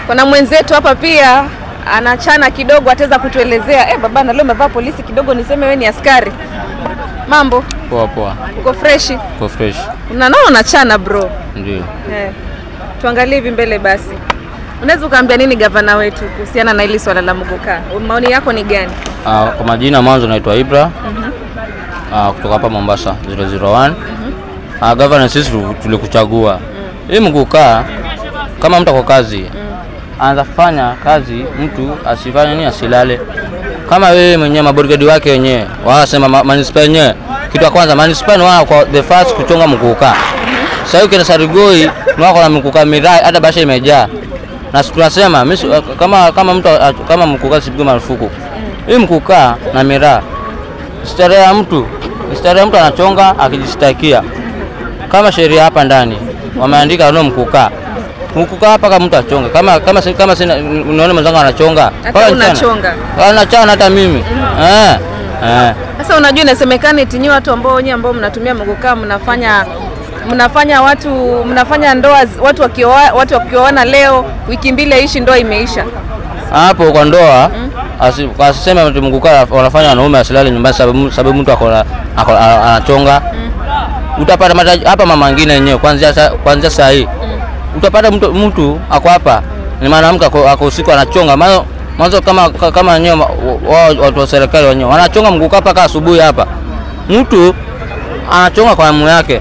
Kuna mwenzetu hapa pia anachana kidogo, ataweza kutuelezea. Eh, baba na leo umevaa polisi kidogo, niseme wewe ni askari. Mambo, Poa poa, uko freshi? kwa fresh Unaona unachana bro. ndio. Eh. Tuangalie hivi mbele basi. Unaweza ukaambia nini gavana wetu kuhusiana na hili swala la Muguka? Maoni yako ni gani? Ah, kwa majina mwanzo naitwa Ibra Ah, kutoka hapa Mombasa 001. Ah, governor sisi tu- tulikuchagua hii mkukaa kama mtu kwa kazi anza kufanya kazi, mtu asifanye nini, asilale. Kama wewe mwenyewe maborigadi wake wenyewe wanasema ma- manispaa yenyewe, kitu ya kwanza manispaa ni wao kwa the first kuchonga mkukaa. Sasa hiyo ukienda Sarigoi ni wako na mkukaa mirai, hata basha imejaa na si tunasema mimi si- kama kama mtu kama mkukaa sipigwe marufuku hii mkukaa na miraa starehe ya mtu starehe ya mtu anachonga akijistakia kama sheria hapa ndani wameandika no mkukaa mkukaa hapa kama mtu achonge kama kama si- kama sina unaona mwenzangu anachonga Hata mpaka mchana. unachonga. anachana hata mimi eh eh Sasa unajua inasemekana eti nyinyi watu ambao wenyewe ambao mnatumia Muguka mnafanya mnafanya watu mnafanya ndoa zi- watu wakioa watu wakioana leo wiki mbili aishi ndoa imeisha. hapo kwa ndoa asi- asiseme ati mkukaa wanafanya wanaume asilale nyumbani sababu sababu mtu ako na- ako- a- anachonga utapata mataji hapa mama ngine yenyewe kuanzia sa- kuanzia saa hii utapata mtu, mtu ako hapa ni mwanamke ako ako usiku anachonga mwanzo mwanzo kama ka- kama wenyewe wa- wao watu wa serikali wenyewe wanachonga mkukaa mpaka asubuhi hapa mtu anachonga kwa hamu yake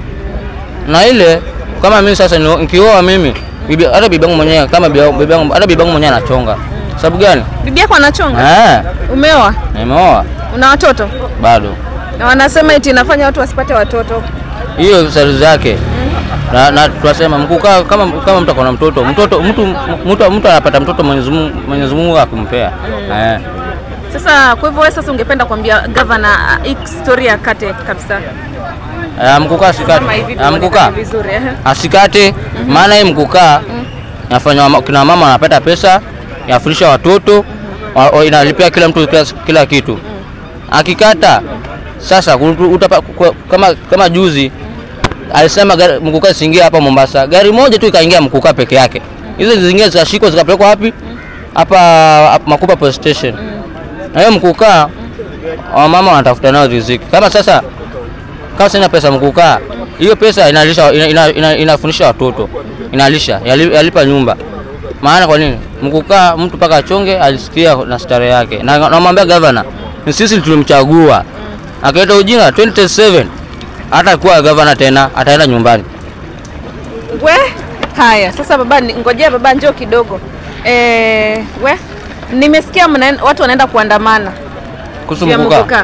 na ile kama mimi sasa ni- nikioa mimi bibi hata bibi yangu mwenyewe kama bibi bibi yangu hata bibi yangu mwenyewe anachonga sababu gani Bibi yako anachonga? eh Umeoa? nimeoa Una watoto? bado Na wanasema eti inafanya watu wasipate watoto. hiyo sari zake na, na tunasema mkukaa kama kama mtu akona mtoto mtoto mtu mtu mtu anapata mtoto Mwenyezi Mungu Mwenyezi Mungu akimpea eh Sasa kwa hivyo wewe sasa ungependa kuambia gavana uh, hii story akate kabisa. eh, mkukaa Kama asikate hivi eh, tuonekane mkukaa vizuri. ehe. asikate maana hii mkukaa nafanya wama- kina mama wanapata pesa yafundisha watoto wa- wa- inalipia kila mtu kila, kila kitu akikata sasa kutu- utapa, kwa- kama, kama juzi alisema gari- mkukaa isiingie hapa Mombasa, gari moja tu ikaingia mkukaa peke yake, hizo zingine zikashikwa zikapelekwa wapi? Hapa hapa Makupa police station. Na hiyo mkukaa wamama wanatafuta nao riziki. Kama sasa kama sina pesa mkukaa, hiyo pesa inalisha ina, ina, ina, inafundisha watoto inalisha yali- yalipa nyumba. Maana kwa nini mkukaa mtu mpaka achonge alisikia na stare yake, na namwambia gavana ni sisi tulimchagua, akaleta ujinga 2027 hata kuwa gavana tena, ataenda nyumbani. We, haya sasa baba, ni- ngojea baba, njoo kidogo. Eh, we, nimesikia mna, watu wanaenda kuandamana Kuhusu juu ya mkukaa Muguka.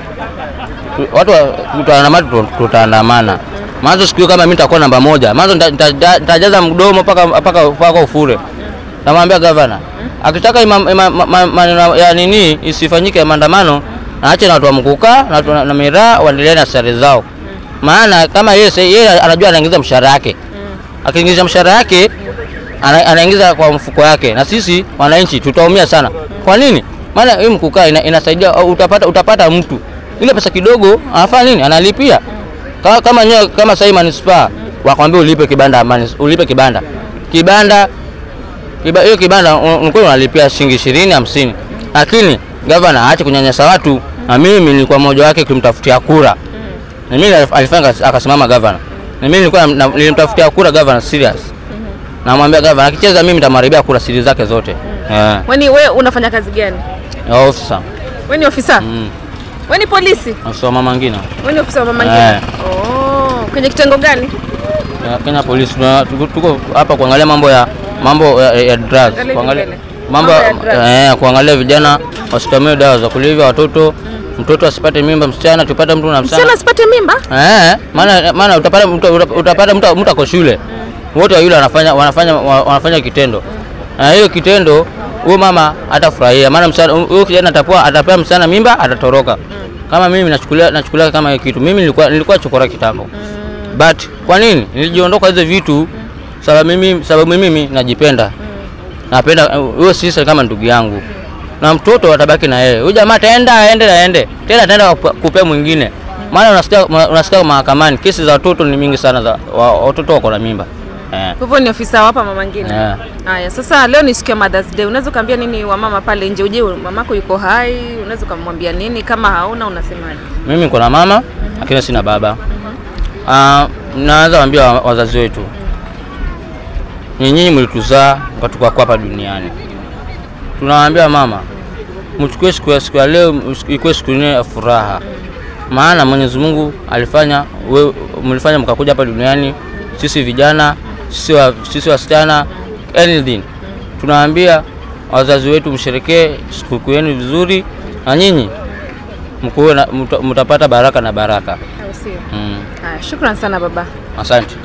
Tu- watu wa- tutaandamana, tu- tutaandamana. Mwanzo siku hiyo kama mimi nitakuwa namba moja, mwanzo nita- nita- nitajaza mdomo mpaka mpaka mpaka ufure. Namwambia gavana akitaka ima- ima- ma- ma- maneno ya nini isifanyike ya maandamano, aache na watu wa mkukaa na watu na- na miraa waendelee na sare zao, maana kama yeye sasa- yeye anajua anaingiza mshahara yake, akiingiza mshahara yake ana- anaingiza kwa mfuko yake, na sisi wananchi tutaumia sana. Kwa nini? Maana hii mkukaa ina, inasaidia au utapata, utapata mtu ile pesa kidogo anafanya nini? Analipia kama kama nyewe, kama sasa hii manispaa wakwambia ulipe kibanda manis, ulipe kibanda kibanda kiba- hiyo kibanda un- unakuwa unalipia shilingi ishirini hamsini, lakini gavana aache kunyanyasa watu, na mimi nilikuwa mmoja wake kumtafutia kura na mimi alif- alifanya akas- akasimama gavana, na mimi nilikuwa na- na- nilimtafutia kura gavana serious, namwambia gavana akicheza mimi nitamharibia kura siri zake zote eh, Weni we unafanya kazi gani? ya ofisa We ni ofisa? mm, We ni polisi? ofisa wa mama ngina We ni ofisa wa mama Eh. ngine? Oh, kwenye kitengo gani? ya Kenya Police tuna- tuko tuko hapa kuangalia mambo ya mambo ya, ya drugs Angalia kuangalia mbele. mambo Mambo ya drugs. eh, kuangalia vijana wasitumie dawa za kulevya, watoto mtoto asipate mimba, msichana tupate mtu na Msichana msichana asipate mimba? eh, maana maana utapata mtu uta- utapata mtu mtu ako shule wote wawili wanafanya wanafanya wa- wanafanya kitendo na hiyo kitendo huyo mama atafurahia, maana msichana huyo kijana atapewa atapewa msichana mimba, atatoroka. Kama mimi nachukulia nachukulia kama hiyo kitu, mimi nilikuwa nilikuwa chokora kitambo but kwa nini nilijiondoka hizo vitu? Sababu mimi sababu mimi najipenda, napenda huyo sisi kama ndugu yangu, na mtoto atabaki na yeye. Huyu jamaa ataenda aende na aende tena, ataenda kupa- kupea mwingine, maana unasikia unasikia mahakamani kesi za watoto ni mingi sana, za wa- watoto wako na mimba Eh. Kwa hivyo ni ofisa wapa mama ngine. Eh. Haya, sasa leo ni siku ya Mother's Day. Unaweza ukaambia nini wamama pale nje? Uje mamako yuko hai, unaweza ukamwambia nini? Kama hauna unasemaje? Mimi niko na mama lakini sina baba. Ah, naweza waambia wa- wazazi wetu, ni nyinyi mlituzaa mkatuka hapa duniani. Tunawaambia mama, mchukue siku ya siku ya leo ikuwe siku yenyewe ya furaha, maana Mwenyezi Mungu alifanya we, mlifanya mkakuja hapa duniani, sisi vijana, sisi wa, sisi wasichana, anything. Tunawaambia wazazi wetu msherekee sikukuu yenu vizuri, na nyinyi mkuwe na- mta- mtapata baraka na baraka. Au sio? Mm. Haya, shukran sana baba. Asante.